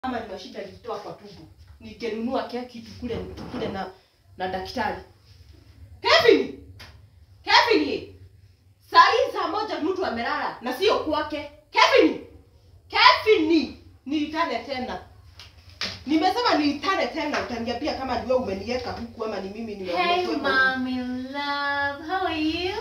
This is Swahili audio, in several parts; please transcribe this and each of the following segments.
kama ni mashida nilitoa kwa tumbo nikenunua keki tukule tukule na na daktari Kevin Kevin saa hii saa moja mtu amelala na sio kwake Kevin Kevin nilitane tena nimesema nilitane tena utaniambia kama ni wewe umeniweka huku ama ni mimi Hey, nimekuweka huku. mommy love. How are you?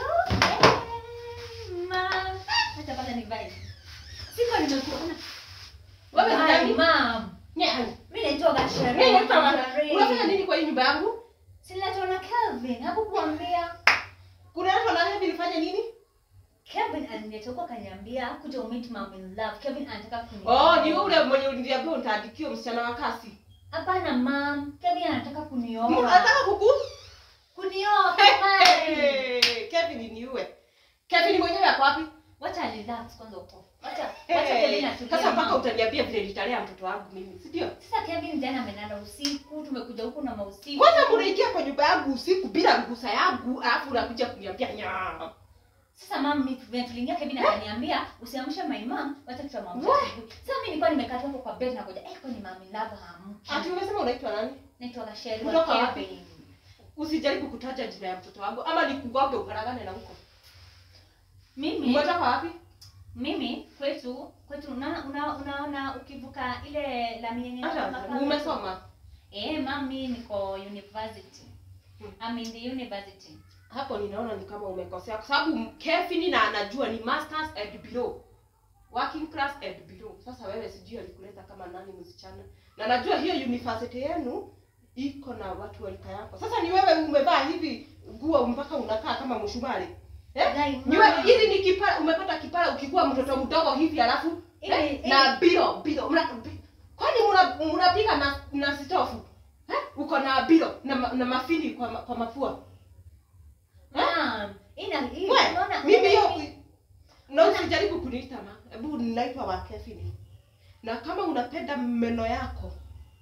Hey, mom. Acha kwanza nivae. Siko nimekuona. Wewe ni Hi, nani? mom. Nyani. Mimi naitwa Mimi Gashere. naitwa Mara- unafanya nini kwa hii nyumba yangu Sinaitwa na Kelvin. Hakukuambia. kuna watu wanaambia nifanye nini Kevin alinitoka kaniambia kuja umeet mom in love. Kevin anataka kuni. oh ni ule mwenye uliniambia utaandikiwa msichana wa kasi Hapana mom. Kevin anataka Mu- kunioa. anataka kuku Kunioa kumari. Hey, Kevin niue Kevin mwenyewe ako wapi Wacha relax kwanza uko. Wacha Hey, wacha Kevin atulie. sasa mpaka mom. utaniambia vile nitalea mtoto wangu mimi si ndio Sasa Kevin jana amelala usiku, tumekuja huku na mausiku. kwanza mnaingia kwa nyumba yangu usiku bila ruhusa yangu alafu unakuja kuniambia nyaa Sasa mama mimi vile tuliingia Kevin akaniambia usiamshe my mom, wacha tutamwamsha What? asubuhi. Sasa mimi nilikuwa nimekaa hapo kwa bed na ngoja, eh kwani mami love haamki. ati umesema unaitwa nani Naitwa Gasheri Kutoka wa wapi? Kevin. usijaribu kutaja jina ya mtoto wangu ama nikugoge ukaragane na huko Mimi umetoka wapi mimi kwetu kwetu unaona una, unaona ukivuka ile lami yenye hata inatoka pale. umesoma Eh, mami niko university. Hmm. I'm in the university. hapo ninaona ni kama umekosea kwa sababu Kevin na anajua ni masters and below working class and below sasa wewe sijui alikuleta kama nani msichana na najua hiyo university yenu iko na watu wa rika yako sasa ni wewe umevaa hivi nguo mpaka unakaa kama mshumari eh? Guy, Niwe, mama. hizi ni kipara umepata kipara ukikuwa mtoto mdogo hivi alafu eh? Ili- na bilo bilo mna, bi- kwani mna- mnapika na na sitofu eh? uko na bilo na, ma- na mafini kwa, ma- kwa mapua Mom, ina hii We, unaona mimi hiyo mimi- na usijaribu kuniita ma hebu ninaitwa wa Kevin na kama unapenda meno yako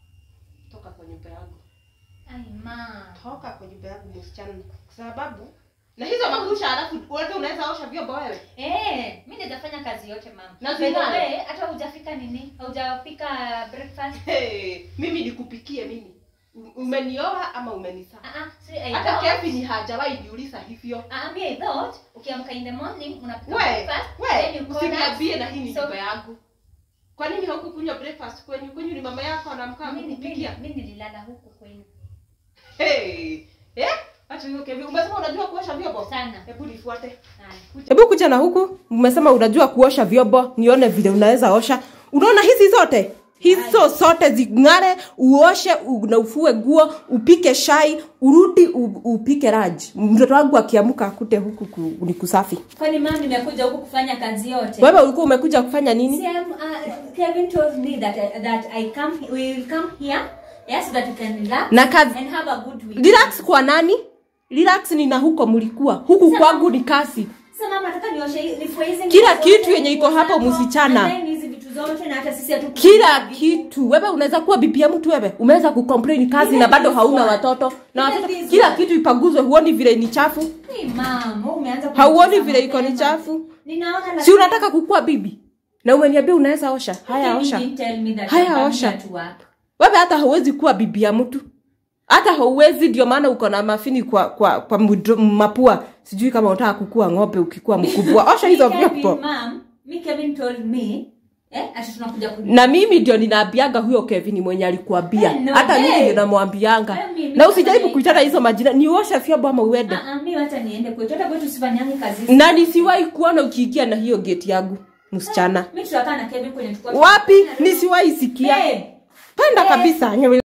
toka kwa nyumba yangu Ai, mom. toka kwa nyumba yangu msichana kwa sababu na hizo makusha alafu wewe unaweza osha vyombo wewe Eh, mimi naweza fanya kazi yote mama. Na By the zingine? way, hata hujafika nini? Haujapika breakfast? hey, mimi nikupikie mimi U- umenioa ama umenisaa Ah ah, see I hata thought. Kevin hajawahi niuliza hivyo Ah, me I thought ukiamka in the morning unapika we breakfast, then we you call usiniambie us. na hii ni So- nyumba yangu kwa nini haukukunywa breakfast kwenyu kwenyu ni mama yako anamkaa Mimi kukupikia mimi mimi nililala huku kwenu Hey, eh? Acha hiyo Kevin. Umesema unajua kuosha vyombo? sana. Hebu nifuate. Haya. Hebu kuja na huku. Umesema unajua kuosha vyombo, nione vile unaweza osha. Unaona hizi zote? Hizo zote zing'are, uoshe u- na ufue nguo, upike shai, urudi u- upike raji. Mtoto wangu akiamka akute huku ku, ni kusafi. Kwani mama nimekuja huku kufanya kazi yote? Wewe ulikuwa umekuja kufanya nini? See, um, uh, Kevin told me that I, that I come we will come here yes so that we can relax Na kazi and have a good week. relax kwa nani? Relax ni na huko mlikuwa. Huku Sasa- kwangu ni kasi. Sasa mama nataka nioshe hii- nifue hizi Kila nguo kitu zote, yenye iko nguo hapo zako, msichana. and then hizi vitu zote na hata sisi hatu kila kitu wewe unaweza kuwa bibi ya mtu wewe umeweza kucomplain kazi Even na bado this hauna one. watoto na Even watoto this kila one. kitu ipaguzwe huoni vile ni chafu Hey, mom, wewe umeanza hauoni kunicheza vile iko ni mapema. chafu Ninaona si lakini- unataka kukuwa bibi na umeniambia unaweza osha haya Kevin osha didn't tell me that Haya, I come osha. here to work. wewe hata hauwezi kuwa bibi ya mtu hata hauwezi ndio maana uko na mafini kwa kwa, kwa mdo- mapua sijui kama unataka kukua ng'ombe ukikuwa mkubwa osha hizo Me, Kevin, vyombo mom, me Kevin told me eh ati tunakuja ku na mimi ndio ninaambianga huyo Kevin mwenye alikuambia Eh, no, hata mimi eh. ndio namwambianga Eh, mimi na usijaribu kama kuitana hizo majina ni uoshe vyombo ama uende Ah, ah, mimi wacha niende kwetu. Hata kwetu sifanyangi kazi. hizi. na nisiwahi kuona ukiingia na hiyo geti yangu msichana Mimi tutakaa na Kevin kwenye tukao. wapi nisiwahi sikia Babe, penda Eh. kabisa